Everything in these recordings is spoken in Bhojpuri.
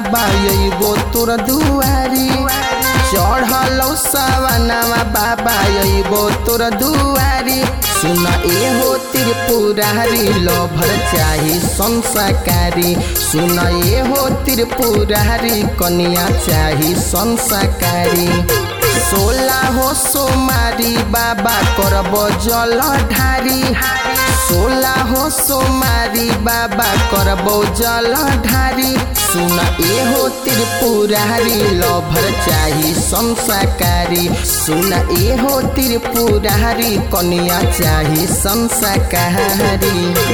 बाबा अइबो तोर दुआरी चढ़लौ सवनवा बाबा अइबो तोर दुआरी सुन एहो त्रिपुरारी लभर चाही संसाकारी सुन एहो त्रिपुरारी कन्या चाही संसाकारी सोला हो सोमारी बाबा करब जल ढारी सोला हो सोमारी बाबा करब जल ढारी सुन एहो त्रिपुरारी लभर चाही संसाकारी सुन एहो त्रिपुरारी कन्या चाही संसाकारी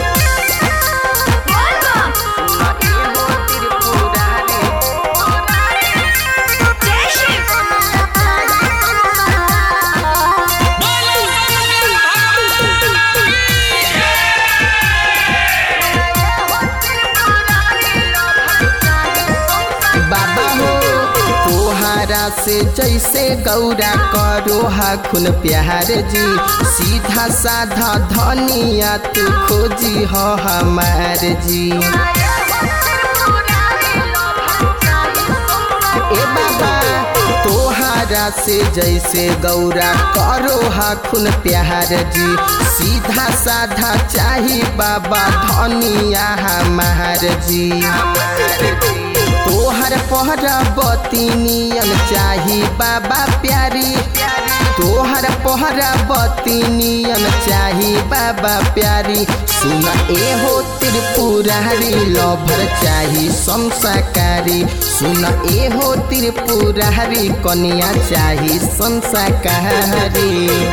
बाबा हो तोहारा से जैसे गौरा करो हाखुन प्यार जी सीधा साधा धनिया तू खोजी हो हमार जी ए बाबा तोहारा से जैसे गौरा करो हाखुन प्यार जी सीधा साधा चाही बाबा धनिया हमार जी तोहर पहरा बतिनियन चाही बाबा प्यारी तोहर पहरा बतिनियन चाही बाबा प्यारी सुन एहो त्रिपुरारी लभर चाही संसाकारी सुन एहो त्रिपुरारी कन्या चाही संसाकारी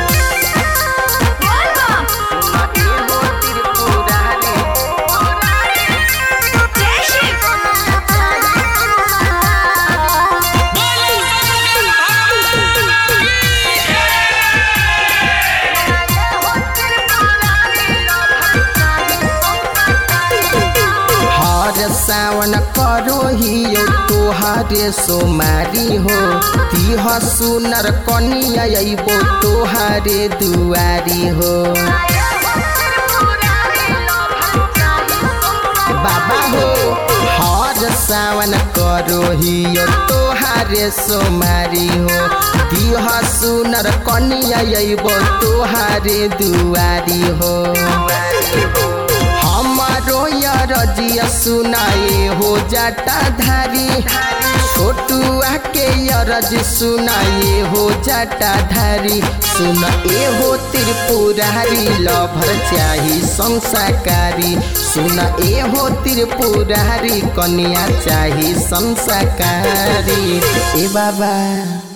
हर सावन करो हियो तोहारे सोमारी हो तिह सुनर कनिया अइबो तोहारे दुआरी हो बाबा हो हर सावन करो हियो तोहारे सोमारी हो तिह सुनर कनिया अइबो तोहारे दुआरी हो हमारो रजिया सुनाए हो जाटा धारी छोटुआ के यरज सुनाए हो जाटा धारी सुन ए हो त्रिपुरारी लभर चाही संसाकारी सुन ए हो त्रिपुरारी कन्या चाही संसाकारी ए बाबा